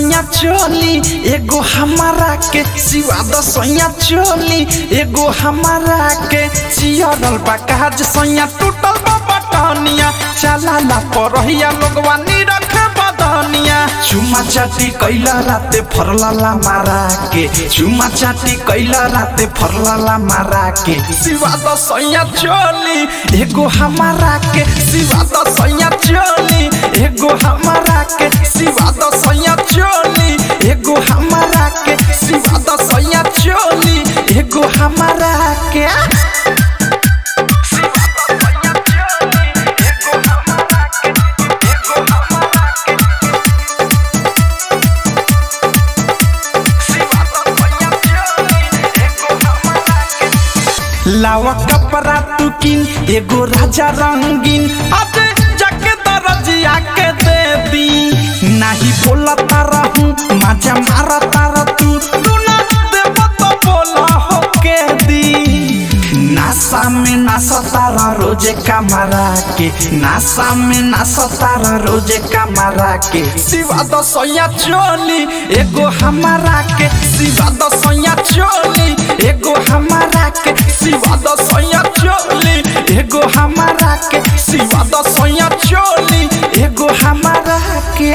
सैया चोली एगो हमारा के सिवा द सैया चोली एगो हमारा के चियरल बा काज सैया टूटल बा बटनिया चला ला परहिया लोगवा नी रखे बदनिया चुमा चाटी कैला राते फरलाला मारा के चुमा चाटी कैला राते फरलाला मारा के सिवा द सैया चोली एगो हमारा के सिवा द सैया चोली एगो हमारा के सिवा द सैया चोली एगो हमारा के सिवा द सैया चोली एगो हमारा के लावा कपड़ा तू किन एगो राजा रंगीन अब जाके दरजिया के दे दी नाही बोला तारा हूँ मजा मारा तारा तू तू ना देव तो बोला हो के दी नासा में नासा तारा रोजे कमरा के नासा में नासा तारा रोजे कमरा के सिवा द सोया चोली एगो हमारा के सिवा द सोया चोली एगो हमारा के सिवा द सोया चोली एगो हमारा के सिवा द सोया चोली एगो हमारा के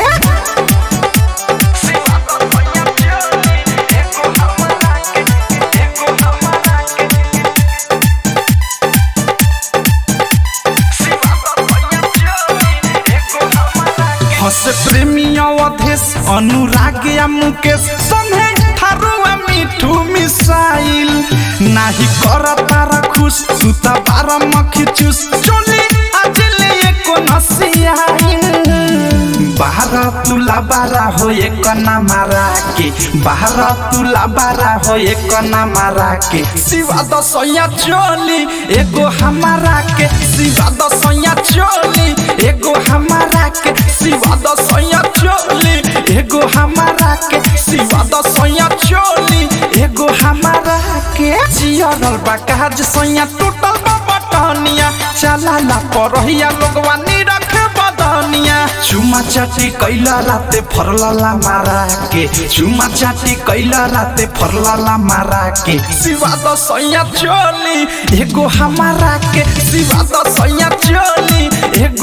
हस प्रेमी अवधेश अनुराग या मुकेश संगे थारुआ मिठू मिसाइल नाही कर तारा खुश तू त बार मखी चूस चोली आज ले एको नसियाइल बाहर तुला बारा हो एक ना मारा के बाहर तुला बारा हो एक ना मारा के सिवा द सैया चोली एगो हमारा के सिवा द सैया चोली एगो हमारा के सिवा द सैया चोली एगो हमारा के सिवा द सैया चोली एगो हमारा के जियरल बा काज सैया टूटल बा बटनिया चला ला परहिया लोगवा नी रखे बदनिया चुमा चाटी कैला राते फरलाला मारा के चुमा चाटी कैला राते फरलाला मारा के सिवा द सैया चोली एगो हमारा के सिवा द सैया चोली एगो